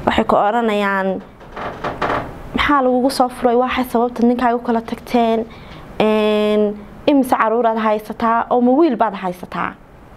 waxay ku odhanayaan maxaa lagugu soo furay waxay sababta ninkaaga u kala tagteen imise caruuraad haysataa oo ma wiil baad haysataa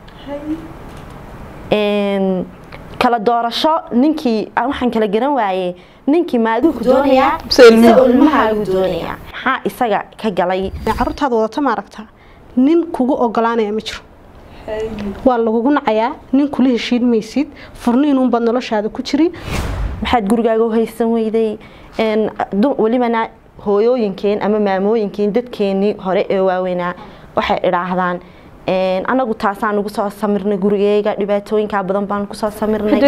kala doorasho ninkii waxaan kala garan waayey ninkii maaduuku doonayaa ilmahaagu doonayaa maxaa isaga ka galay caruurtaada wadata maaragta nin kugu ogolaanaya ma jiro waa lagugu nacayaa nin kula heshiin maysid furniinuunbaad noloshaada ku jiri maxaad gurigaaga u haysan weyday welibana hooyooyinkeen ama maamooyinkeen dadkeenii hore ee waaweynaa waxay idhaahdaan anagu taasaan ugu soo samirnay gurigeyga dhibaatooyinkaa badan baan kusoo samirnay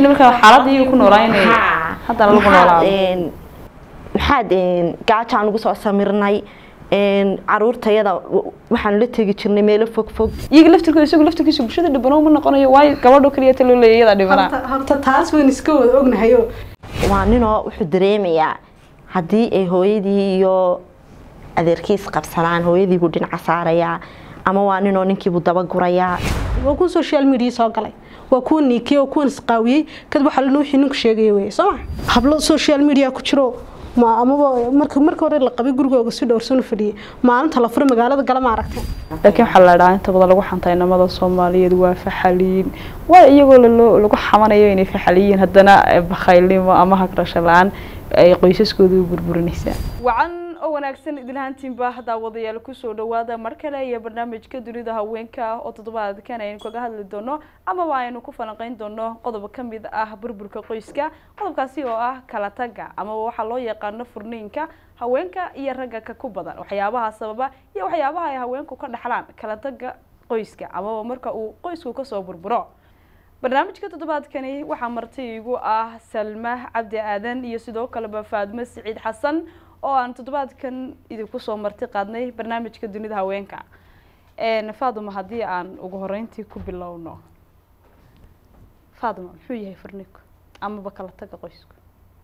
maxaad gaajaan ugu soo samirnay caruurtayada waxaanu la tegi jirnay meelo fog fog iyaga laftirkooda isagu laftirkiisa bulshada dhibano ma noqonayo waayo gabadho kaliya taloo leeya iyada dhibana horta taas weyn iska wada ognahayo waa ninoo wuxuu dareemayaa haddii ay hooyadii iyo adeerkiis qabsadaan hooyadiibuu dhinaca saarayaa ama waa ninoo ninkiibuu dabagurayaa waa kuwa social media soo galay waa kuwa niikiyey waa kuwan isqaawiyey kadib waxaa lana wixii ninku sheegaya weye soo ma hablo social media ku jiro ma amaba marka marka hore la qabay gurigooga si dhowrsan u fadhiyay maalinta la furo magaalada gala ma aragtay laakiin waxaa la dhahaa inta badan lagu xantay namada soomaaliyeed waa faxaliin waa iyagoo laloo lagu xamanayo inay faxaliyiin haddana bakhaylnimo ama hagrasho la-aan ay qoysaskooda u burburinaysaa wacan oo wanaagsan idilhaantiinba daawadayaal kusoo dhawaada mar kale iyo barnaamijka dunida haweenka oo toddobaadkan aynu kaga hadli doono amaba aynu ku falanqeyn doono qodob ka mid ah burburka qoyska qodobkaasi oo ah kala taga amaba waxaa loo yaqaano furniinka haweenka iyo ragga ka ku badan waxyaabaha sababa iyo waxyaabaha ay haweenku ka dhaxlaan kala taga qoyska amaba marka uu qoysku kasoo burburo barnaamijka toddobaadkani waxaa marti igu ah salma cabdi aadan iyo sidoo kaleba faadmo siciid xasan oo aan toddobaadkan idinku soo marti qaadnay barnaamijka dunida haweenka faaduma haddii aan ugu horeyntii ku bilowno faaduma muxuu yahay furniku amaba kala taga qoysku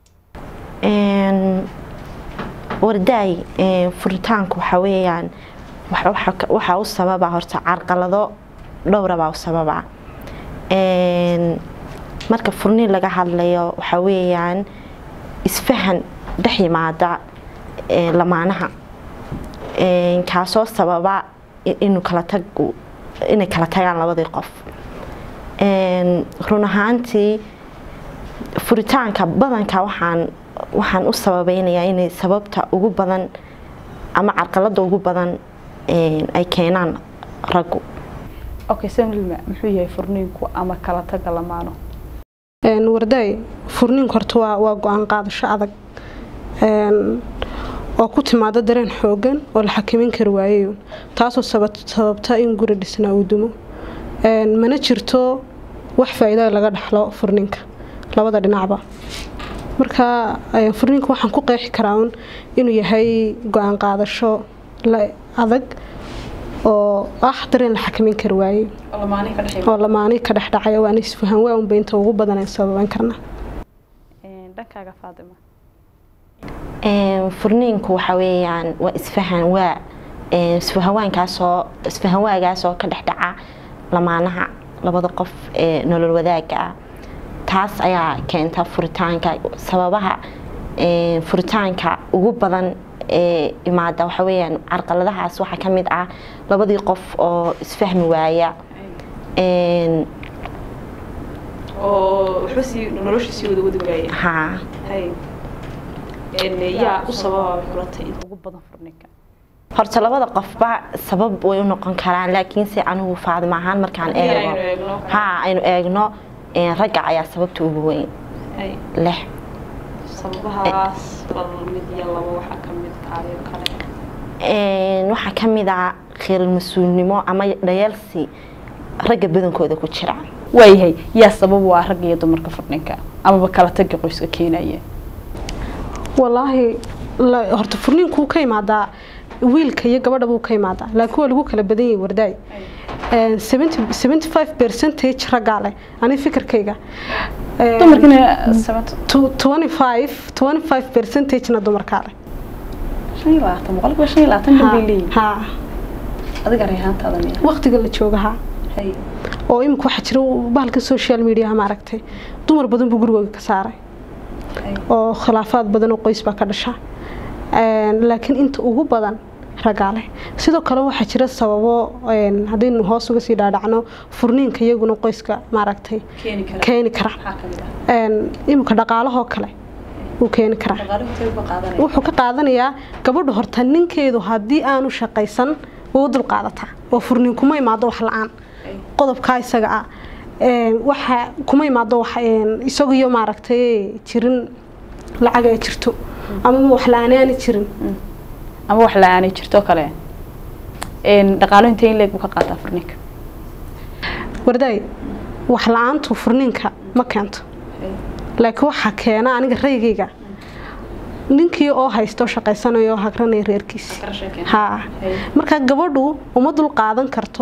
wardaay furitaanku waxaa weeyaan waxaa u sababa horta carqalado dhowrabaa u sababa marka furniin laga hadlayo waxaa weeyaan isfahan dhex yimaada lamaanaha kaasoo sababa inuu kala tag inay kala tagaan labadii qof run ahaantii furitaanka badanka waxaan waxaan u sababeynayaa inay sababta ugu badan ama carqalada ugu badan ay keenaan raggu okay samlima muxuu yahay furniinku ama kala taga lamaano wardaay furniinku horta waa waa go-aan qaadasho adag oo ku timaado dareen xoogan oo la xakameyn kari waayayo taasoo sababta in guri dhisnaa uu dumo mana jirto wax faa-iida laga dhaxlo furninka labada dhinacba marka furninka waxaan ku qeexi karaa un inuu yahay go-aan qaadasho adag oo ah dareen la xakameyn kari waaye oo lamaani ka dhexdhacaya waana isfahan waa unba inta ugu badan aan sababan karna dhankaaga faadima furniinku waxa weeyaan waa isfahan waa isfahawaankaasoo isfahanwaagaasoo ka dhexdhaca lamaanaha labada qof ee nolol wadaaga ah taas ayaa keenta furitaanka sababaha furitaanka ugu badan ee imaada waxa weeyaan carqaladahaas waxaa ka mid ah labadii qof oo isfahmi waaya oo waxba sii nolosha sii wada wadi waaya haa yaa u sababa xulatay inta ugu badan furninka horta labada qofba sabab way u noqon karaan laakiinse anigu faadima ahaan markaan eego haa aynu eegno ragga ayaa sababta ugu weyn leh sababahaas bal mid iyo labo waxaa ka mid kaayo kale waxaa ka mid ah khiiral mas-uulnimo ama dhayaalsi ragga badankooda ku jira waayahay yaa sabab u ah ragga iyo dumarka furninka amaba kala taga qoyska keenaya walaahi horta furniinkuu ka imaadaa wiilka iyo gabadha buu ka imaadaa laakiin waa lagu kala badan yahay wardaay seventy five percentage raggaa leh ani fikirkayga twenty five twenty five percentagena dumarkaa leh shan iyo labaatan boqolkiiba shan iyo labaatan gabay leeyihin haa adiga reehaantaada miya waqtiga la jooga haa oo imika waxaa jira bahalka social mediaha maaragtay dumar badan buu gurigooga ka saaray oo khilaafaad badan oo qoys baa ka dhasha laakiin inta ugu badan raggaa leh sidoo kale waxaa jira sababo haddaynu hoos uga sii dhaadhacno furniinka iyaguna qoyska maaragtay keeni kara iminka dhaqaalahoo kale wuu keeni karaa wuxuu ka qaadanayaa gabadha horta ninkeedu haddii aanu shaqaysan way u dulqaadataa oo furniin kuma imaado wax la-aan qodobkaa isaga ah waxa kuma imaado isagiyo maaragtay jirin lacag ay jirto ama wax la-aan aani jirin ama wax la-aanay jirto kale dhaqaalo intee in leeg buu ka qaataa furniinka wardaay wax la-aantu furniinka ma keento laakiin waxaa keena aniga raygayga ninkii oo haysto shaqaysanayo oo hagranaya reerkiisi ha marka gabadhu uma dul qaadan karto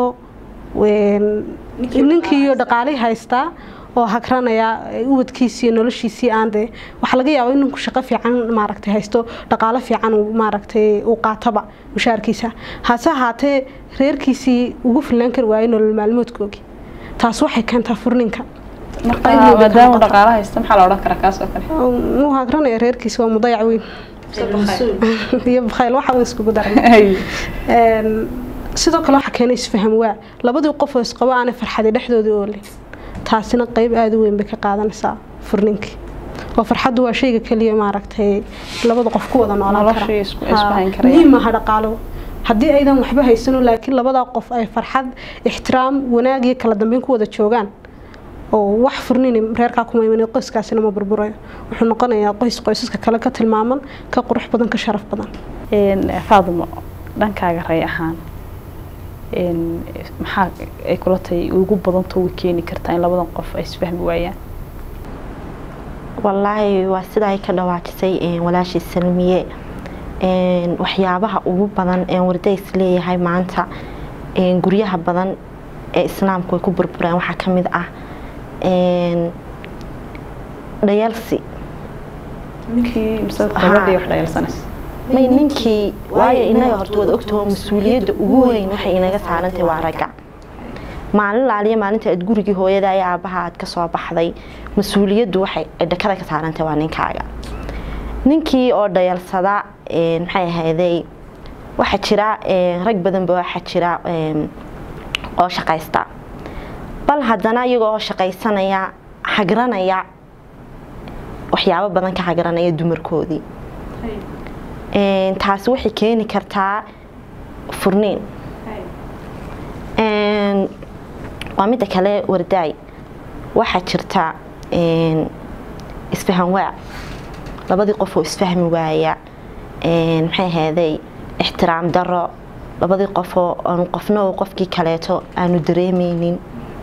ninkiiyo dhaqaalihii haystaa oo hagranaya ubadkiisii noloshiisii aan dee waxaa laga yaaba in ninku shaqo fiican maaragtay haysto dhaqaalo fiican maaragtay uu qaataba mushaarkiisa hase ahaatee reerkiisii ugu fillaan kari waayay nolol maalmoodkoogii taas waxay keentaa furninka maadaama dhaqaalo haysta maxaa la odhan karaa kaas oo kale uu hagranaya reerkiisi waa mudayac weyn iyo bakhayl waxa iskugu daray sidoo kale waxaa keena isfaham waa labadii qof oo isqabo aanay farxadi dhexdoodii oole taasina qeyb aada u weyn bay ka qaadanaysaa furninkii oo farxaddu waa shayga keliya maaragtay labada qof ku wada noolaan muhiim maaha dhaqaalo haddii aydan waxba haysano laakiin labadaa qof ay farxad ixtiraam wanaag iyo kala dambeyn ku wada joogaan oo wax furnin reerkaa kuma iman qoyskaasina ma burburayo wuxuu noqonayaa qoys qoysaska kale ka tilmaaman ka qurux badan ka sharaf badan faadimo dhankaaga ray ahaan maxaa ay kula tahay ugu badanto way keeni kartaa in labadan qof ay isfahmi waayaan wallaahi waa sida ay ka dhawaajisay walaashii salmiye waxyaabaha ugu badan ee wardays leeyahay maanta guryaha badan ee islaamku ay ku burbureen waxaa ka mid ah dhayalsi may ninkii waayo inaga horta waad ogtaho mas-uuliyadda ugu weyn waxay inaga saarantahay waa ragga maalin laaliya maalinta aad gurigii hooyada iyo aabaha aad kasoo baxday mas-uuliyaddu waxay dhakada ka saarantahay waa ninkaaga ninkii oo dhayalsada maxay ahayday waxaa jira rag badanba waxaa jira oo shaqaysta bal haddana iyagoo oo shaqaysanaya hagranaya waxyaabo badan ka hagranaya dumarkoodii taasi waxay keeni kartaa furniin waa midda kale wardaay waxaa jirta isfahan waa labadii qof oo isfahmi waaya maxay ahayday ixtiraam daro labadii qofoo aanu qofna qofkii kaleeto aanu dareemeynin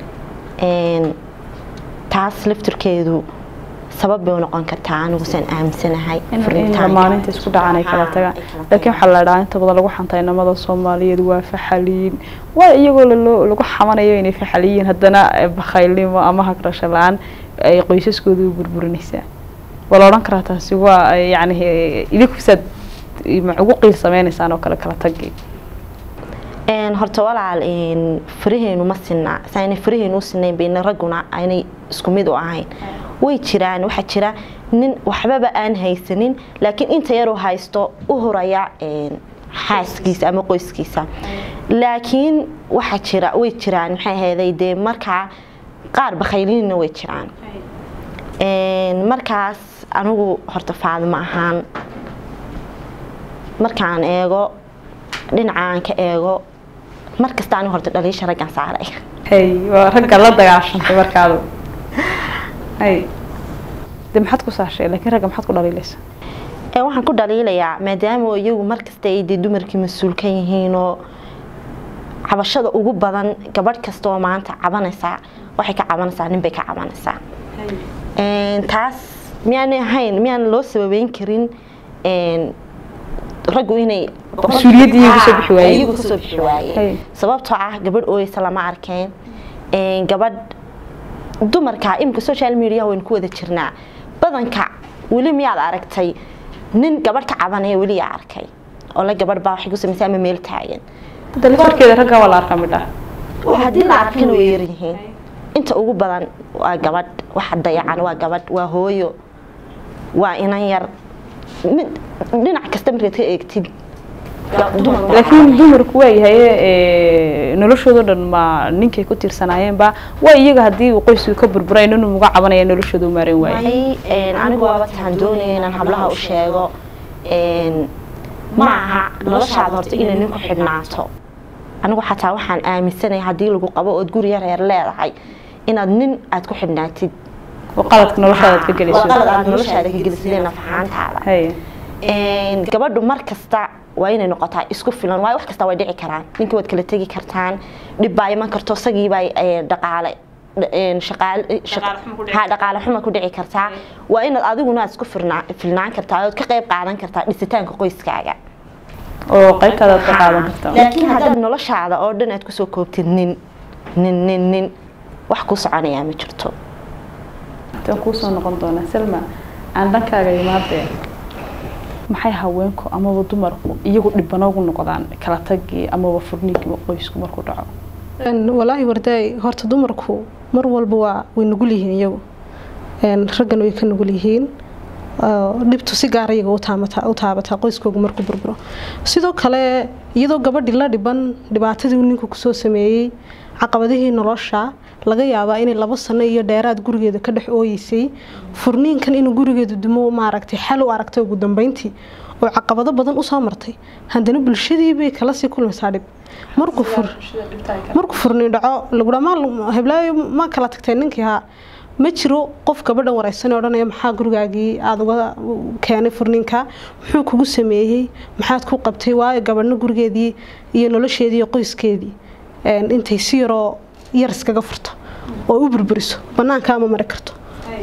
taas laftirkeedu sabab bay u noqon kartaa anigusaan aaminsanahay maalinta isku dhacan ay kala tagaan laakiin waxaa la dhahaa inta badan lagu xanta inamada soomaaliyeed waa faxaliin waa iyagoo lagu xamanayo inay faxaliyiin haddana bakhaylnimo ama hagrasho la-aan ay qoysaskooda u burburinaysaa waa la odhan karaa taasi waa yani idinkusaad ugu qiil sameynaysaan oo kale kala tagi horta walaal faraheenu ma sinaa saanay faraheenu u sinayn bayna ragguna aynay isku mid u ahayn way jiraan waxaa jira nin waxbaba aan haysanin laakiin inta yaruu haysto u horaya xaaskiisa ama qoyskiisa laakiin waxaa jira way jiraan maxay ahayday dee markaa qaar bakhayliniina way jiraan markaas anigu horta faadimo ahaan markaan eego dhinacaan ka eego markasta anigu horta dhaliisha raggan saaray hay waa ragga la dagaashantay markaadu hay de maxaad ku saashay laakiin ragga maxaad ku dhaliilaysaa waxaan ku dhaliilayaa maadaama iyagu markasta ay dee dumarkii mas-uul ka yihiinoo cabashada ugu badan gabadh kasta oo maanta cabanaysaa waxay ka cabanaysaa nin bay ka cabanaysaa taas miyaanay ahayn miyaan loo sababeyn karin raggu inay iyagu kasoo bixi waayeen sababtoo ah gabadh ooyeysa lama arkeen gabadh dumarka imika social media waynu ku wada jirnaa badanka weli miyaad aragtay nin gabadh ka cabanaya weli yaa arkay oo la gabadh baa waxay ku samaysa ama meel taagan dalfarkeeda ragga waa la arkaa midha haddii la arkana way yaryihiin inta ugu badan waa gabadh waxa dayacan waa gabadh waa hooyo waa inan yar mid dhinac kasta markaad ka eegtid laakiin dumarku waayahay noloshoodo dhan ma ninkay ku tiirsanayeenba waa iyaga haddii uu qoysku ka burburay inuu uga cabanaya noloshooda u maaran waayo anigu waaba taan doonaya inaan hablaha u sheego ma aha noloshaada horta inay nin ku xidhnaato anigu xataa waxaan aaminsanaya haddii lagu qabo ood guriga reer leedahay inaad nin aad ku xidhnaatid oo qaladka noloshaada aad ka gelayso qalad aad noloshaada ka gelisidee nafaxaantaada Haya. gabadhu mar kasta waa inay noqotaa isku filan waayo wax kasta way dhici karaan ninkii waad kala tegi kartaan dhib baa iman karto isagiibaa dhaqaale ha dhaqaale xuma ku dhici kartaa waa inaad adiguna aad isku firnaa- filnaan kartaa ood ka qayb qaadan kartaa dhisitaanka qoyskaaga oo qaybtaada aad ka qaadan kartaa laakiin haddaad noloshaada oo dhan aad kusoo koobtid nin nin nin nin wax ku soconayaa ma jirto intaan kuusoo noqon doonaa salma aan dhankaaga imaadee maxay haweenku amaba dumarku iyagu dhibanoogu noqdaan kala tagii amaba furniigii qoysku markuu dhaco Een, walaahi wardaay horta dumarku mar walba waa way nugul yihiin iyagu Een, raggana way ka nugul yihiin oo dhibtu si gaar iyaga u taamata- u taabataa qoyskooga markuu burburo sidoo kale iyadoo gabadhii la dhiban dhibaatadii uu ninku kusoo sameeyey caqabadihii nolosha laga yaabaa inay labo sano iyo dheeraad gurigeeda ka dhex ooyeysay furniinkan inuu gurigeedu dumo maaragtay xal u aragtay ugu dambeyntii oo caqabado badan usoo martay haddana bulshadii bay kala sii kulmaysaa dhib markuu fur markuu furni dhaco lagudha ma heblaayo ma kala tagtay ninkii haa ma jiro qof gabadhan wareysan odhanaya maxaa gurigaagii aada uga keenay furniinka muxuu kugu sameeyey maxaad ku qabtay waayo gabadhna gurigeedii iyo nolosheedii iyo qoyskeedii een, intay si yaroo yar iskaga furto oo u burburiso banaanka ama mari karto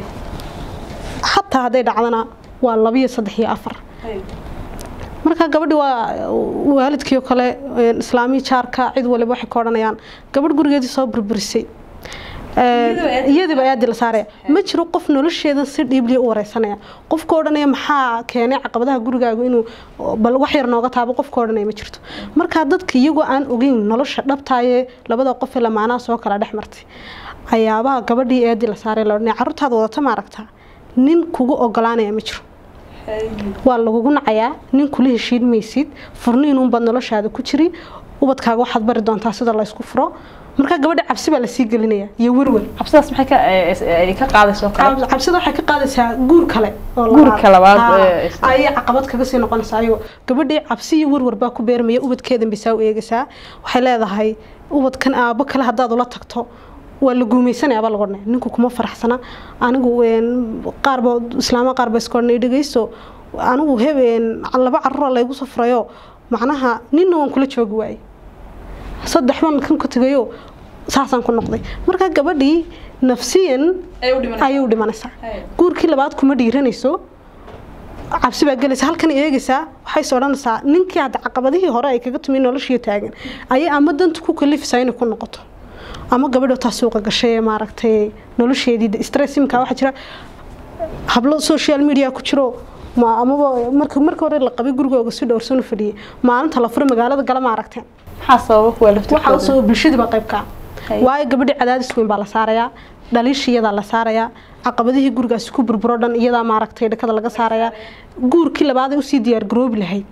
xataa hadday dhacdana waa laba iyo saddex iyo afar marka gabadhi waa waalidkii oo kale een, islaamii jaarka cid waliba waxay ka odhanayaan gabadh gurigeedii soo burburisay iyadiiba aadi la saaraya ma jiro qof nolosheeda si dhiibliya u wareysanaya qofka odhanaya maxaa keenay caqabadaha gurigaagu inuu bal wax yar nooga taabo qofka odhanaya ma jirto marka dadka iyagoo aan ogeyn nolosha dhabtaayee labada qof ee lamaanaha soo kala dhex martay ayaabaha gabadhii eedii la saaray la odhanaya carruurtaada wadata ma aragtaa nin kugu ogolaanaya ma jiro waa lagugu nacayaa nin kula heshiin maysid furniinunbaad noloshaada ku jiri ubadkaaga waxaad bari doontaa sida la ysku furo marka gabadha cabsi baa lasii gelinaya iyo werwer cabsidaas maxay ka ay ka qaadayso kale cabsida waxay ka qaadaysaa guur kale oo Guurka labaad, Haa, ee, is- ayay caqabad kaga sii noqonaysaa ayagoo gabadhii cabsi iyo werwer baa ku beermaya ubadkeedan bisaa u eegaysaa waxay leedahay ubadkan aabo kale haddaad ula tagto waa la guumaysanaya baa lagu odhanaya ninku kuma faraxsana anigu een, qaarba islaama qaar ba iska odhanay dhegeyso anigu hebeen laba carruura laygu soo furayo macnaha ninna waan kula joogi waayey saddex baan kan ku tegayo saasaan ku noqday marka gabadhii nafsiyan ayay u dhimanaysaa guurkii labaad kuma dhiiranayso cabsi baa gelaysa halkan eegaysaa waxay is odhanaysaa ninkii hadda caqabadihii hore ay kaga tumi noloshii taagan ayay ama danta ku kalifaysaa inay ku noqoto ama gabadha taa suuqa gashay ee maaragtay nolosheedii stress imka waxaa jira hablo social media ku jiro ma amaba marka marka hore la qabay gurigooga si dhowrsan u fadhiyay maalinta la furo magaalada gala ma aragteen maxaa sababa kuwa waxaa laftirkooda usoo bulshadiiba qayb ka Hay. waayo gabadhii cadaadis weyn baa la saarayaa dhaliishi iyadaa la saarayaa caqabadihii gurigaasi ku burburo dhan iyadaa maaragtay dhakada laga saarayaa guurkii labaad ay usii diyaar garoobi lahayd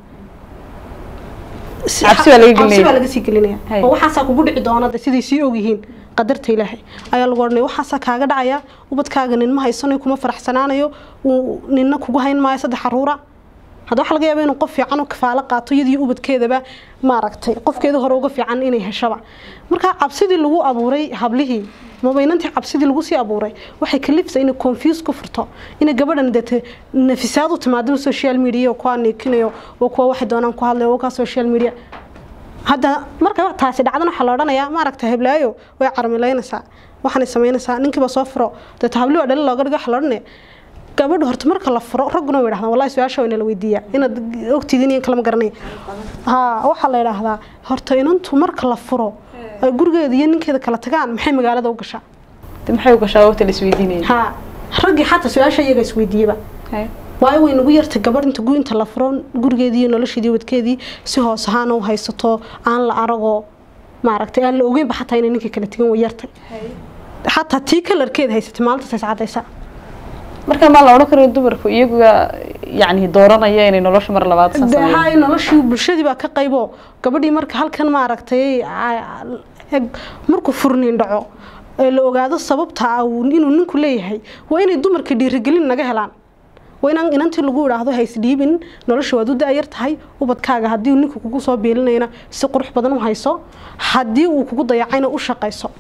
Si- Cabsi baa laga cabsi gelinaya. baa laga sii gelinaya Hay. oo waxaasaa kugu dhici doona de siday sii ogyihiin qadarta ilaahay ayaa lagu odhanaya waxaasaa kaaga dhacaya ubadkaaga nin ma haysanayo kuma faraxsanaanayo uu ninna kugu hayn maayo saddex caruura hadda waxaa laga yaaba inuu qof fiican u kafaalo qaato iyadii ubadkeedaba maaragtay qofkeeda hore uga fiican inay heshaba marka cabsidii lagu abuuray hablihii mabaynantii cabsidii lagu sii abuuray waxay kalifsa inay confuse ku furto inay gabadhan dete nafisaad u timaado social media oo kuwa niikinayo oo kuwa waxay doonaan ku hadlayo oo ka social media hadda marka taasi dhacdana waxaa la odhanayaa maaragta heblaayo way carmilaynaysaa waxaanay samaynaysaa ninkiiba soo furo dee habli waa dhalin looga dhigo waxaa la odhanaya gabadha horta marka la furo ragguna way dhahdaan wallahi su-aasha waa inala weydiiyaa inaad ogtiidin iyo kalama garanay ha waxaa la yidhaahdaa horta inantu marka la furo ay gurigeeda iyo ninkeeda kala tagaan maxay magaalada u gashaa De maxay u gashaa waqti la isweydiinaya ha raggii xataa su-aasha iyaga isweydiiyaba Hay. waayo way nagu yartay gabadh inta gu inta la furo gurigeedii iyo nolosheedii wadkeedii si hoos ahaan u haysato aan la aragoo maaragtay aan la ogeynba xataa inay ninkii kala tegan way yartay xataa tii kalarkeeda haysatay maalintaas is cadaysa marka maa la odhan karayo dumarku iyaga yacni dooranaya inay nolosha mar labaad san dee sameeyaan hay noloshii bulshadii baa ka qaybo gabadhii marka halkan maaragtay a- eg markuu furniin dhaco ee la ogaado sababta ah uu- inuu ninku leeyahay waa inay dumarka dhiirigelin naga helaan waa inaan inantii lagu idhaahdo ha isdhiibin nolosha waad u da-yar tahay ubadkaaga haddii uu ninku kugu soo biilinayna si qurux badan u hayso haddii uu kugu dayacayna u shaqayso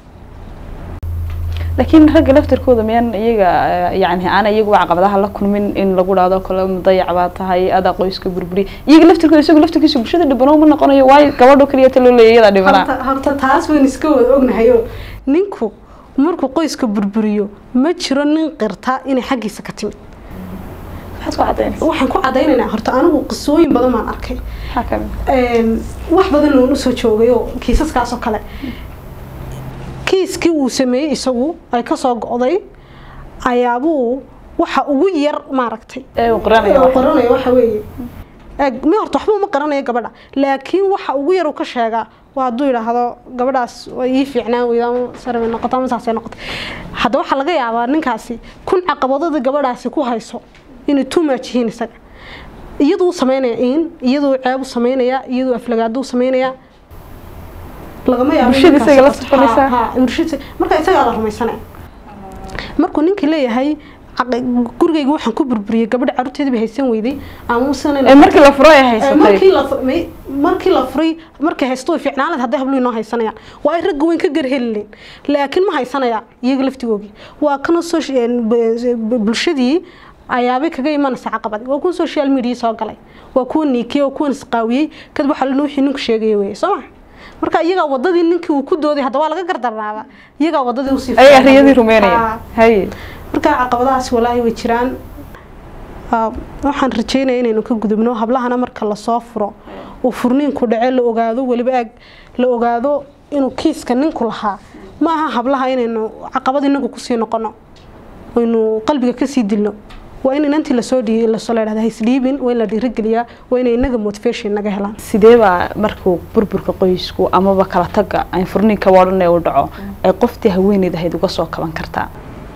laakiin ragga laftarkooda miyaan iyaga eh, yacni aan iyagu caqabadaha la kulmin in lagu dhahdo kale mudayac baa tahay adaa qoyska burburi iyaga laftarkooda isagu laftarkiisa bulshada dhibano ma noqonayo waayo gabadho keliya ta loo leeya iyadaa dhibanaa horta horta taas wayn iska wada ognahayo ninku markuu qoyska burburiyo ma jiro nin qirta inay xaggiisa ka timid maxaad ku cadaynaysa waxaan ku cadaynaynaa horta anigu qisooyin badan baan arkay maxaa ka mid Een, wax badan oon usoo joogay oo kiisaskaas oo kale kiiskii uu sameeyey isagu ay kasoo go'day ayaabuu waxa ugu yar maaragtay ee uu qoranaya oo waxa. qaranaya waxa weeye Eeg, mi horta waxba uma qaranayo gabadha laakiin waxa ugu yar uu ka sheegaa waa hadduu yidhaahdo gabadhaas way ii fiicnaan weyda ama sare bay noqoto ama saasay noqotay hadda waxaa laga yaabaa ninkaasi kun caqabadada gabadhaasi ku hayso inay tumaaj yihiin isaga iyaduu sameynaya in iyaduu ceeb u sameynaya iyaduu aflagaado u sameynaya lagama yaabo Bulshada ninkaasi isaga la horta- soconaysaa. ha- ha, bulshada- marka isagaa la rumaysanaya markuu ninkii leeyahay caqi- gurigayga waxaan ku burburiyey gabadha caruurteedii bay haysan weyday ama ee markii la furo ay markii haysatay la fu- may- markii la furay markay haysto way fiicnaan lahayd hadday hablu inoo haysanayaan waa ay ragga weyn ka garhelileen laakiin ma haysanayaan iyaga laftigoogii waa kana soci- b- b- bulshadii ayaabay kaga imanaysa caqabad waa kuwa social media soo galay waa kuwa niikiyey waa kuwan isqaawiyey kadib waxaa lana wixii ninku sheegaya weye soo ma marka iyagaa wadadii ninkii uu ku dooday hadda waa laga gardarnaaba iyagaa wadadii usii ayagaa fiicnaa. riyadii rumeynaya Haa. haye marka caqabadahaas walaahi way jiraan Aa, waxaan rajeynaya inaynu ka gudubno hablahana marka lasoo furo uu furniinku dhace la ogaado weliba ag la ogaado inuu kiiska ninku lahaa ma aha hablaha inaynu caqabad inagu kusii noqono aynu qalbiga kasii dilno waa in inantii lasoo dhii lasoo leedhahda haisdhiibin waa in la dhiirigeliyaa waa inay inaga motivation naga helaan sidee baa markuu burburka qoysku amaba kala taga ay furniinka wadhan ee u dhaco ay qoftii haweeneyd ahayd uga soo kaban kartaa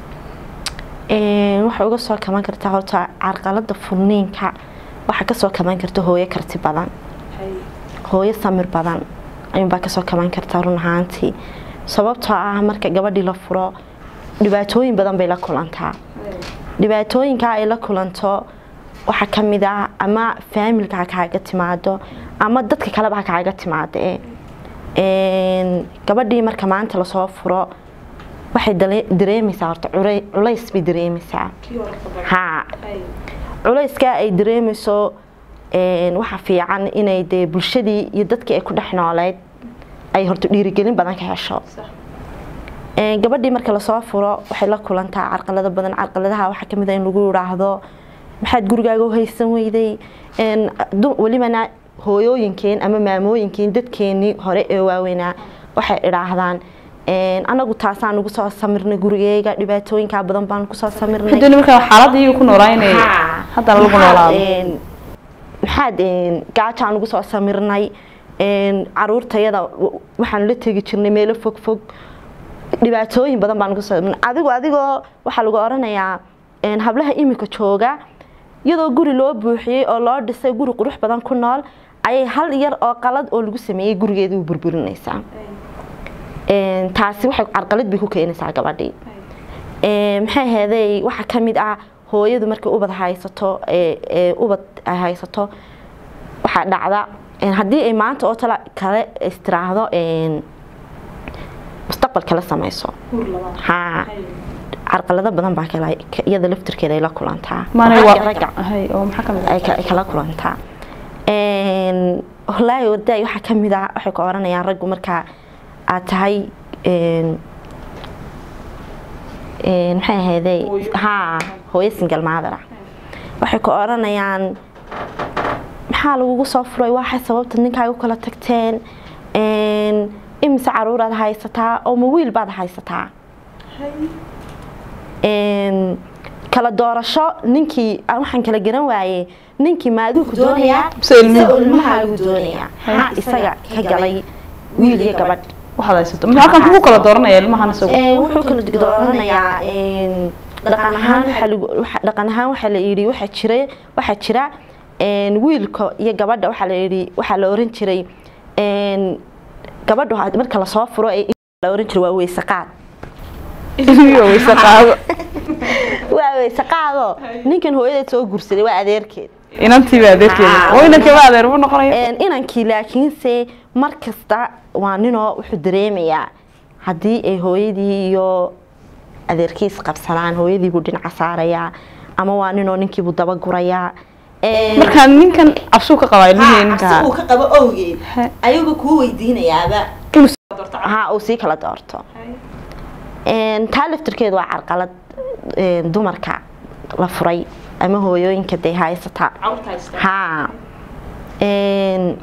Een, waxay uga soo kaban kartaa horta carqalada furniinka waxaa kasoo kaban karta hooyo karti badan hooyo samir badan ayuunbaa kasoo kaban kartaa run ahaantii sababtoo ah marka gabadhii la furo dhibaatooyin badan bay la kulantaa dhibaatooyinka ay la kulanto waxaa ka mid ah ama faamilka ha kaaga timaado ama dadka kaleba ha kaaga timaado eh. Een, gabadhii marka maanta lasoo furo waxay dale- dareemaysaa horta culay- culays bay dareemaysaa haa culayska ay dareemayso een, waxaa fiican inay dee bulshadii iyo dadkii ay ku dhex nooleyd ay horta dhiirigelin badan ka hesho Een, gabadhii marka lasoo furo waxay la kulantaa carqalado badan carqaladaha waxaa kamid ah in lagu yidhaahdo maxaad gurigaaga u haysan weyday Een, du- welibana hooyooyinkeen ama maamooyinkeen dadkeenii hore ee waaweynaa waxay idhaahdaan een, anagu taasaan ugu soo samirnay gurigeyga dhibaatooyinkaa badan baan kusoo samirnay haddana markaa xaaladda iyaga ku noolaanay Haa. haddana lagu Maxaad, noolaado een, maxaad een, gaajaan ugu soo samirnay een, caruurtayada w- waxaan la tegi jirnay meelo fog fog dhibaatooyin badan baan ugu soo samirnay adigu adigoo waxaa lagu oranayaa een, hablaha imika jooga iyadoo guri loo buuxiyey oo loo dhisay guri qurux badan ku nool ayay hal yar oo qalad oo lagu sameeyey gurigeeda u burburinaysaa Een, taasi waxay carqalad bay ku keenaysaa gabadhii Een, maxay ahaydey waxaa ka mid ah hooyadu markay ubad haysato ee ee ubad ay haysato waxaa dhacda een, haddii ay maanta oo tala kale istiraahdo een, mustaqbal kala sameyso haa carqalado badan baa kala ka- iyada laftirkeeda ay la kulantaa maanay Ragga- waa ragga hay oo maxaa ka mid ah ay ka- ay kala kulantaa Een, wallaahi wadaay waxaa ka mid ah waxay ka oranayaan raggu markaa aad tahay een, een, maxay ahaydey haa hooyo single mother ah waxay ka oranayaan maxaa lagugu soo furay waxay sababta ninkaaga u kala tagteen Een, imise caruuraad haysataa oo ma wiil baad haysataa Een, kala doorasho ninkii aan waxaan kala garan waayey ninkii maaduu ku doonayaa Mise ilmuhu? mise ilmahaagu doonayaa maxaa isaga ka galay wiil iyo gabadh waxaad haysato maxaa halkan kugu kala dooranaya ilmahan isagu Een, wuxuu kala dooranayaa een, dhaqan ahaan waxaa lagu- waxa- dhaqan ahaan waxaa la yidhi waxaa jira waxaa jira een, wiilka iyo gabadha waxaa la yidhi waxaa la oran jiray een, gabadhu had- marka lasoo furo ee la oran jiray waa weyse qaad ilmiga weyse qaado waa weyse qaado ninkan hooyadeed soo guursaday waa adeerkeed inantiiba adeerkeeda Ah. oo inankaba adeer bu noqonaya Een, inankii laakiinse mar kasta waa ninoo wuxuu dareemayaa haddii ay hooyadii iyo adeerkiis qabsadaan hooyadiibuu dhinaca saarayaa ama waa ninoo ninkiibuu dabagurayaa Een, markaa ninkan cabsuu ka qabaa ilmihii ninka si uu ka qabo awgeed He. ayagu kuu weydiinayaaba inuu ha uu sii kala doorto Een, taa laftirkeedu waa carqalad een, dumarka la furay ama hooyooyinka dee haysata ha Een,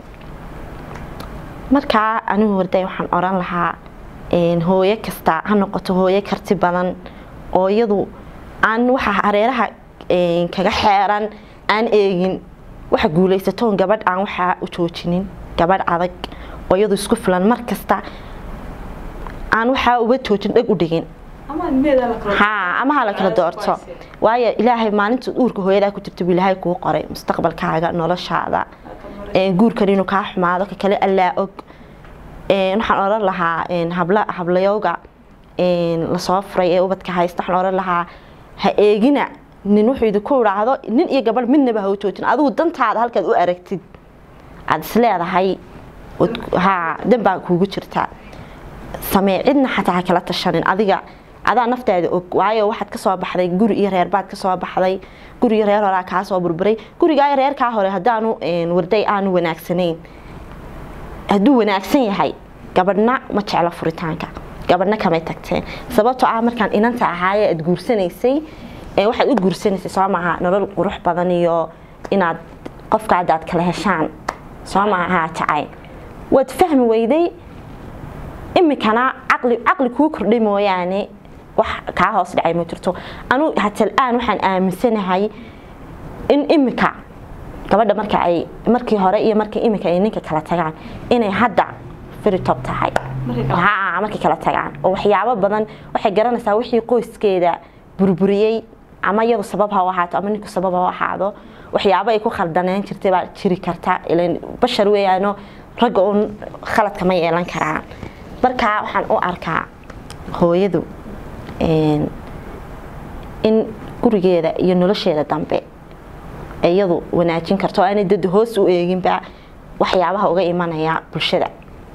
markaa anigu warday waxaan oran lahaa een, hooyo kasta ha noqoto hooyo karti badan oo iyadu aan waxa hareeraha een, kaga xeeran aan eegin waxa guuleysatoon gabadh aan waxaa u joojinin gabadh adag oo iyadu isku filan mar kasta aan waxaa uga joojin dheg u dhigin ha ama ha la kala doorto waayo ilaahay maalinta uurka hooyadaa ku jirta buu ilaahay kuu qoray mustaqbalkaaga noloshaada Een, guurkan inuu kaa xumaado ka kale allaa og Een, waxaan oran lahaa een, habla hablayowga een, lasoo furay ee ubadka haysta waxaan oran lahaa ha eegina nin wuxuu idinku idhaahdo nin iyo gabadh midnaba ha u joojin adigu dantaada halkaad u aragtid aada is leedahay ood- ha dan baa kuugu jirtaa samee cidna xataa ha kala tashanin adiga adaa naftaada og waayo waxaad kasoo baxday guri iyo reer baad kasoo baxday guri iyo reer horaa kaa soo burburay gurigaa iyo reerkaa hore haddaanu een, warday aanu wanaagsanayn hadduu wanaagsan yahay gabadhna ma jeclo furitaanka gabadhna kamay tagteen sababtoo ah markaan inanta ahaaye aad guursanaysay ee waxaad u guursanaysay soo maaha nolol qurux badan iyo inaad qofka hadda aad kala heshaan soo maaha jacayl waad fahmi weyday imikana caqli caqli kuu kordhay mooyaane wax kaa hoos dhacay ma jirto anu hatal aan waxaan aaminsanahay in imika gabadha marka ay markii hore iyo markii imika ay ninka kala tagaan inay hadda very top tahay ha markay kala tagaan oo waxyaabo badan waxay garanaysaa wixii qoyskeeda burburiyey ama iyadu sabab ha u ahaato ama ninku sabab ha u ahaado waxyaabo ay ku khaldaneen jirtay baa jiri karta ilan bashar weeyaano ragga uun khaladka ma yeelan karaan marka waxaan u arkaa hooyadu een, in gurigeeda iyo nolosheeda dambe ay iyadu wanaajin karto oo aanay dad hoos u eeginba waxyaabaha uga imanaya bulshada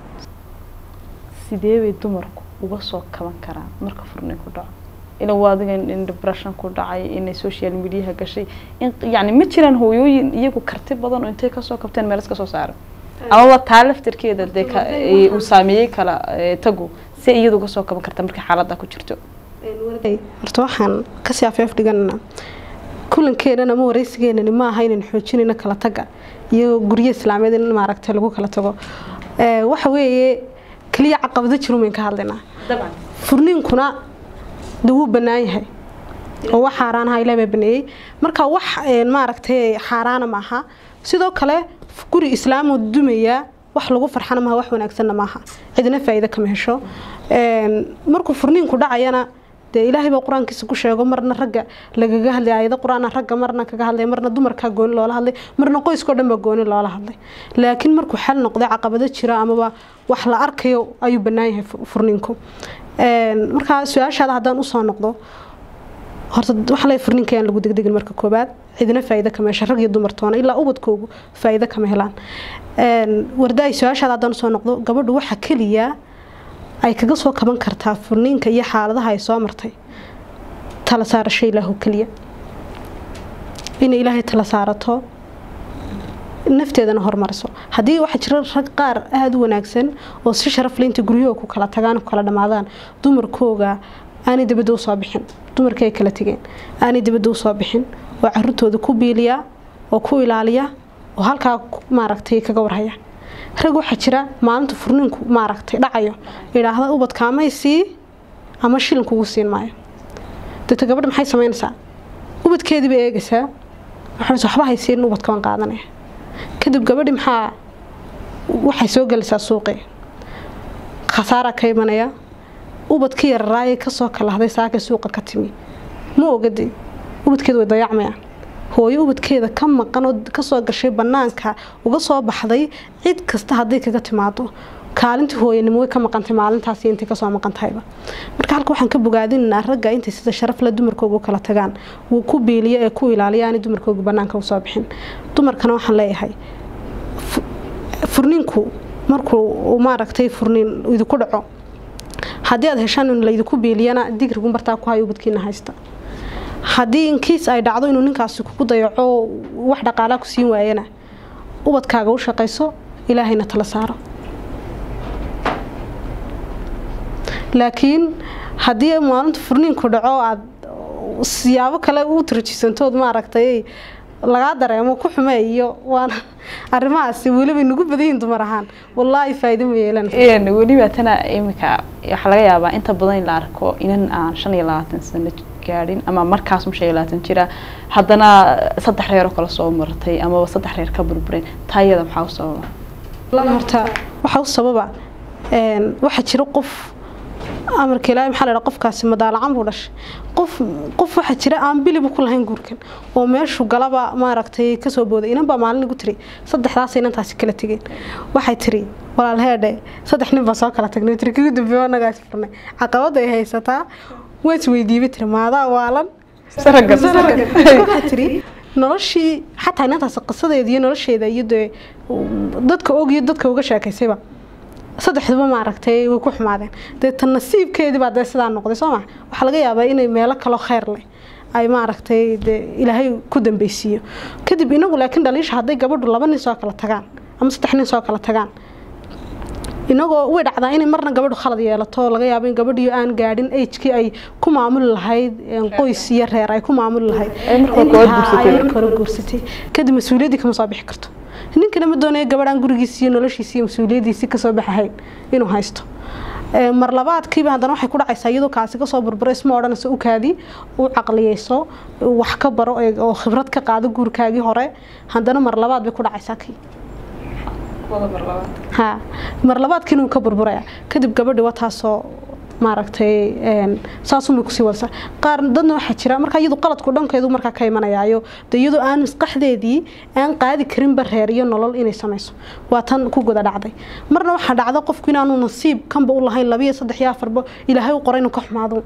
sidee bay dumarku uga soo kaban karaan marka furnin ku dhaco ila waa adiga in depression ku dhacay inay social mediaha gashay in yani ma jiraan hooyooyin iyagu karti badan oo intay kasoo kabteen meel iska soo saaran amaba taa laftirkeeda dee ka- ee uu saameeyey kala ee, tagu si iyadu uga soo kaban karta markay xaaladda ku jirto horta waxaan kasii afeef dhiganana kulankeenan ama wareysigeenani ma aha inaan xoojinayno kala taga iyo guryo islaameed in maaragtay lagu kala tago Ee, waxa weeye keliya caqabado jiru mayn ka hadlaynaa furniinkuna de wuu bannaan yahay oo wax xaaraanaha ilaah baa baneeyey marka wax een, maaragtay xaaraana maaha sidoo kale guri islaamoo dumaya wax lagu farxana maaha wax wanaagsanna maaha cidina faa'iido kama hesho Een, markuu furniinku dhacayana dee ilaahay baa qur-aankiisa ku sheego marna ragga lagaga hadlay aayado qur-aana ragga marna kaga hadlay marna dumarkaa gooni loola hadlay marna qoyskao dhan baa gooni loola hadlay laakiin markuu xal noqday caqabado jira amaba wax la arkayo ayuu bannaan yahay fu- furniinku Een, markaa su-aashaada haddaan usoo noqdo horta waxa la furninka aan lagu degdegin marka koobaad cidina faa'iido kama hesha rag iyo dumar toona ilaa ubadkoogu faa'iido kama helaan Een, warda ay su-aashaada haddaan usoo noqdo gabadhu waxa keliya ay kaga soo kaban kartaa furniinka iyo xaaladaha ay soo martay tala saarasho ilaahu keliya inay ilaahay tala saarato nafteedana hormariso haddii waxaa jira rag qaar aada u wanaagsan oo si sharaf leh inta guryahooda ku kala tagaan ku kala dhammaadaan dumarkooga aanay dibadda usoo bixin dumarkii ay kala tegeen aanay dibadda usoo bixin oo caruurtooda ku biiliya oo ku ilaaliya oo halkaa ku- maaragtay kaga warhaya rag waxaa jira maalinta furniinku maaragtay dhacayo idhaahda ubadka amay sii ama shilin kugu siin maayo dadka gabadha maxay samaynaysaa ubadkeedii bay eegaysaa waxay waxba haysiin ubadka waan qaadanaya kadib gabadhi maxaa waxay soo gelaysaa suuqii khasaaraa ka imanaya ubadkii yararaayay kasoo kalahday saaka suuqa ka timi ma ogade ubadkeeda way dayacmayaan hooyo ubadkeeda ka maqan oo kasoo gashay banaanka uga soo baxday cid kasta hadday kaga timaado kaalintii hooyanimo way ka maqantay maalintaas intay kasoo maqan tahayba marka halka waxaan ka bogaadinaynaa ragga intay sida sharafle dumarkooga u kala tagaan wuu ku biiliyo ee ku ilaaliya aanay dumarkooga banaanka usoo bixin dumarkana waxaan leeyahay furniinku markuu maaragtay furniin idinku dhaco haddii aad heshaan in laydinku biiliyana digrigu martaa ku hayo ubadkiina haysta haddii inkiis ay dhacdo inuu ninkaasi kugu dayaco wax dhaqaalaa ku siin waayana ubadkaaga u shaqayso ilaahayna tala saaro laakiin haddii maalinta furniinku dhaco aad siyaabo kale u tirajisantood maaragtay lagaa dareemo ku xume iyo waana arrimahaasi weliba nagu badanyihin dumar ahaan wallaahi faa'iido ma yeelanaysa weliba tana iminka waxaa laga yaabaa inta badan in la arko inan aan shan iyo labaatan sano gaadhin ama markaas shan iyo labaatan jira haddana saddex reer oo kale soo martay amaba saddex reer ka burbureen taayada maxaa u sababa horta waxaa u sababa waxaa jira qof amarka ilaahay maxaa la dhaha qofkaasi madaalacan buu dhashay qof qof waxaa jira aan biliba ku lahayn guurkan oo meeshu galaba maaragtay kasoo booday inan baa maalin igu tiri saddexdaas inantaasi kala tegeen waxay tiri walaalheedhe saddex nin baa soo kala tagnay tiri kagu dambeeyo annagaas furnay caqabada ay haysataa waa isweydiibay tiri maadaa waalan waxaa tiri noloshii xataa inantaasi qisadeeda iyo nolosheeda iyo dee dadka og iyo dadka uga sheekaysayba saddexduba maaragtay way ku xumaadeen dee tan nasiibkeedii baa dee sidaa noqday soo maa waxaa laga yaabaa inay meelo kaloo kheyr leh ay maaragtay dee ilaahay ku dambeysiiyo kadib inagu laakiin dhaliisha hadday gabadhu laba nin soo kala tagaan ama saddex nin soo kala tagaan inagoo way dhacdaa inay marna gabadhu khalad yeelato laga yaabo in gabadhiyo aan gaadhin agekii ay ku maamuli lahayd qoys iyo reer ay ku maamuli lahayd marka hore guursatay kadib mas-uuliyaddii kama soo bixi karto ninkana ma doonaya gabadhaan gurigiisi iyo noloshiisi iyo mas-uuliyaddiisii kasoo baxahayn inuu haysto mar labaadkiiba haddana waxay ku dhacaysaa iyadoo kaasi kasoo burburo isma odhanayso u kaadi u caqliyeyso wax ka baro oo khibrad ka qaado guurkaagii hore haddana mar labaad bay ku dhacaysaa kii ha mar labaadkiina wuu ka burburaya kadib gabadhi waa taasoo maaragtay saasumay kusii wadasa qaar dadna waxaa jira markaa iyadu qaladku dhankeedu markaa ka imanayaayo de iyadoo aan maskaxdeedii aan qaadi karinba reer iyo nolol inay samayso waa tan ku guda dhacday marna waxaa dhacda qofku inaanu nasiib kanba u lahayn labiyo saddex iyo afarba ilaahay u qoray inuu ka xumaado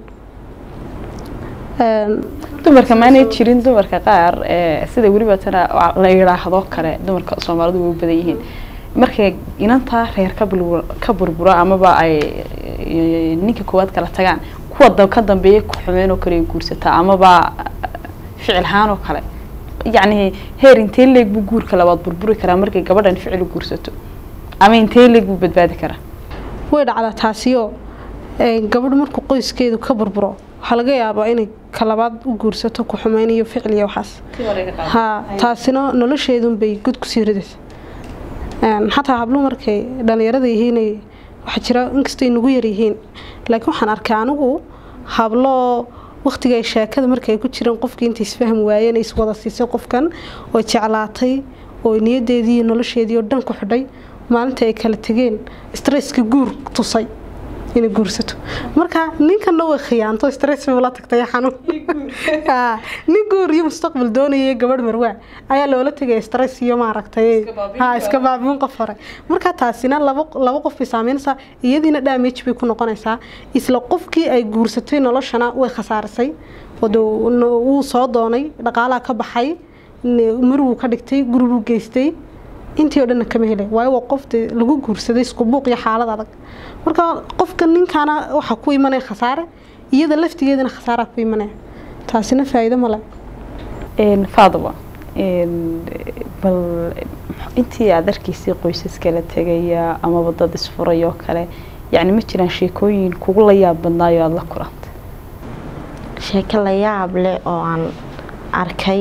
dumarka maanay jirin dumarka qaar sida weliba tana la yidhaahdo kale dumarka soomaalidu way u badan yihiin markay inantaa reer ka burburo amaba ay ninka koowaad kala tagaan kuwa ka dambeeya ku xumeyn oo kale guursataa amaba ficil ahaan oo kale yacni heer intee leeg buu guurka labaad burburi karaa markay gabadhan ficil u guursato ama intee leeg buu badbaadi karaa way dhacdaa taasiyo gabadhu markuu qoyskeedu ka burburo waxaa laga yaabaa inay kalabaad u guursato ku xumeyn iyo ficil iyo waxaas ha taasina nolosheedunbay god kusii ridaysa xataa habluhu markay dhalinyarada yihiin waxaa jira inkastay nagu yaryihiin laakiin waxaan arkay anigu hablo waqtiga ay sheekada markay ku jireen qofkii inta isfahmi waayeen ay iswada siisay qofkan oo jeclaatay oo niyadeedii iyo nolosheedii oo dhan ku xidhay maalinta ay kala tegeen stresski guur tusay inay guursato marka ninkanna way khiyaanto stress bay ula tagtay xanuun nin guur iyo mustaqbal doonaya gabadh marwaa ayaa loola tegaya stress iyo maaragtay ha iska baabiin qof hore marka taasina laba laba qof bay saameynaysaa iyadiina damage bay ku noqonaysaa isla qofkii ay guursatay noloshana way khasaarisay wuu soo doonay dhaqaalaha ka baxay marwuu ka dhigtay guribuu geystay intii oo dhanna kama helay waayo waa qof lagu guursaday isku buuq iyo xaalad adag marka qofka ninkaana waxaa ku imanaya khasaare iyada laftigeedana khasaaraa ku imanaya taasina faa'iido male faadaba bal intii aad arkaysay qoysaska la tegaya amaba dad isfuray oo kale yacni ma jiraan sheekooyin kugu la yaab badnaayo aada la kulantay sheeko la yaab leh oo aan arkay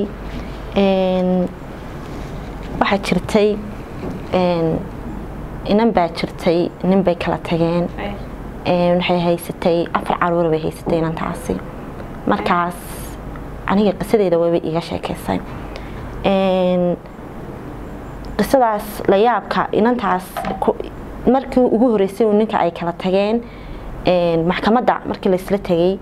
waxaa jirtay inan baa jirtay nin bay kala tageen waxay haysatay afar caruur bay haysatay inantaasi markaas aniga qisadeeda wayba iga sheekeysay qisadaas la yaabka inantaas markii ugu horeysay ninka ay kala tageen maxkamadda markii laysla tegay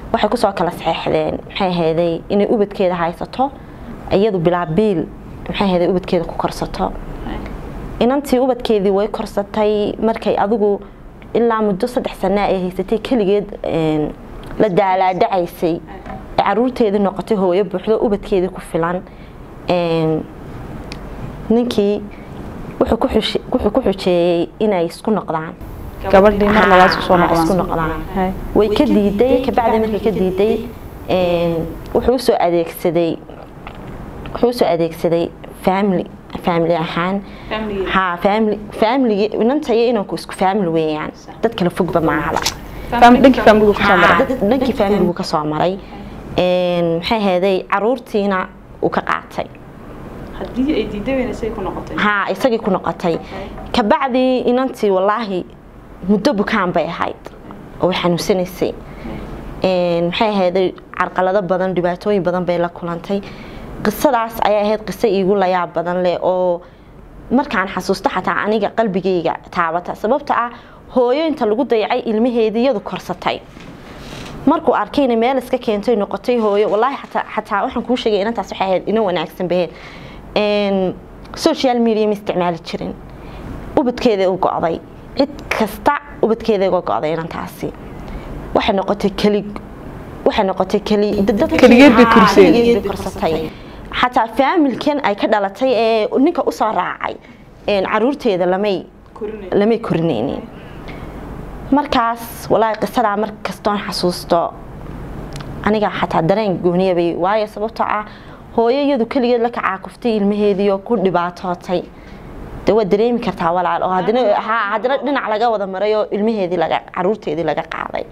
waxay kusoo kala saxeexdeen maxay ahayday inay ubadkeeda haysato iyadu bilaa biil maxay ahayday ubadkeeda ku korsato inantii ubadkeedii way korsatay markay adigu ilaa muddo saddex sana ay haysatay keligeed een, la daalaadhacaysay ee caruurteedii noqotay hooyo buuxdo ubadkeedii ku filan een, ninkii wuxuu ku xush- wuxuu ku xujeeyey inay isku noqdaan gabadhii mar labaad isku soo Ha, isku noqdaan noqdaan Hay. way ka diiday kabacdi markay ka diiday een, wuxuu usoo adeegsaday wuxuu usoo adeegsaday family family ahaan ha family family inanta iyo inanku isku family weeyaan dad kala fogba maahaba Fam- dhankii familigu kasoo Ha, maray dad- dhankii familigu ka soo maray Een, maxay ahaday caruurtiina uu ka qaatay haddii ay diiday weyna say ku noqotay ha isagii ku noqotay kabacdi inantii wallaahi muddo bukaan bay ahayd oo way xanuunsanaysay Een, maxay ahayday carqalado badan dhibaatooyin badan bay la kulantay qisadaas ayay ahayd qiso iigu layaab badan leh oo markaan xasuusto xataa aniga qalbigayga taabata sababta ah hooyo inta lagu dayacay ilmaheedii iyadu korsatay markuu arkayna meel iska keentay noqotay hooyo wallaahi xataa xataa waxaan kuu sheegay inantaas waxay ahayd ina wanaagsan baheed Een, social media ma isticmaali jirin ubadkeeda u go'day cid kasta ubadkeeda uga go'day inantaasi waxay noqotay keli waxay noqotay keli dad- Keligeed bay Ha, korsay. keligeed bay korsatay xataa faamilkan ay ka dhalatay ee ninka usoo raacay een, caruurteeda lamay lamay korinaynin markaas walaahi qisadaa mar kastoon xasuusto aniga xataa dareen gooniya bay waayo sababtoo ah hooyo iyadu keligeed la kacaakuftay ilmaheediioo ku dhibaatootay de waad dareemi kartaa walaal oo haddana ha haddana dhinac laga wada maray oo ilmaheedii laga caruurteedii laga qaaday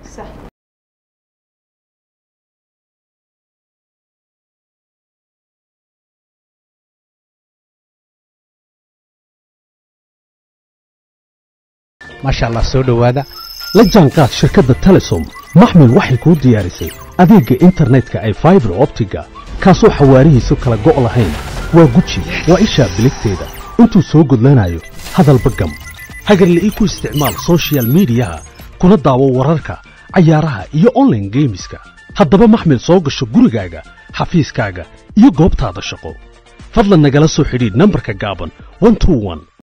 maasha allah soo dhowaada la jaanqaad shirkadda telesom maxmil waxay kuu diyaarisay adeegga internetka ay faibar optiga kaasoo xawaarihiisu kala go' lahayn waa guji waa ishaa biligteeda intuu soo gudlanayo hadalba gam hagarle ii ku isticmaal soshiyal miidiyaha kuna daawo wararka cayaaraha iyo online geemiska haddaba maxmil soo gasho gurigaaga xafiiskaaga iyo goobtaada shaqo fadlan nagala soo xidhiidh nambarka gaaban 121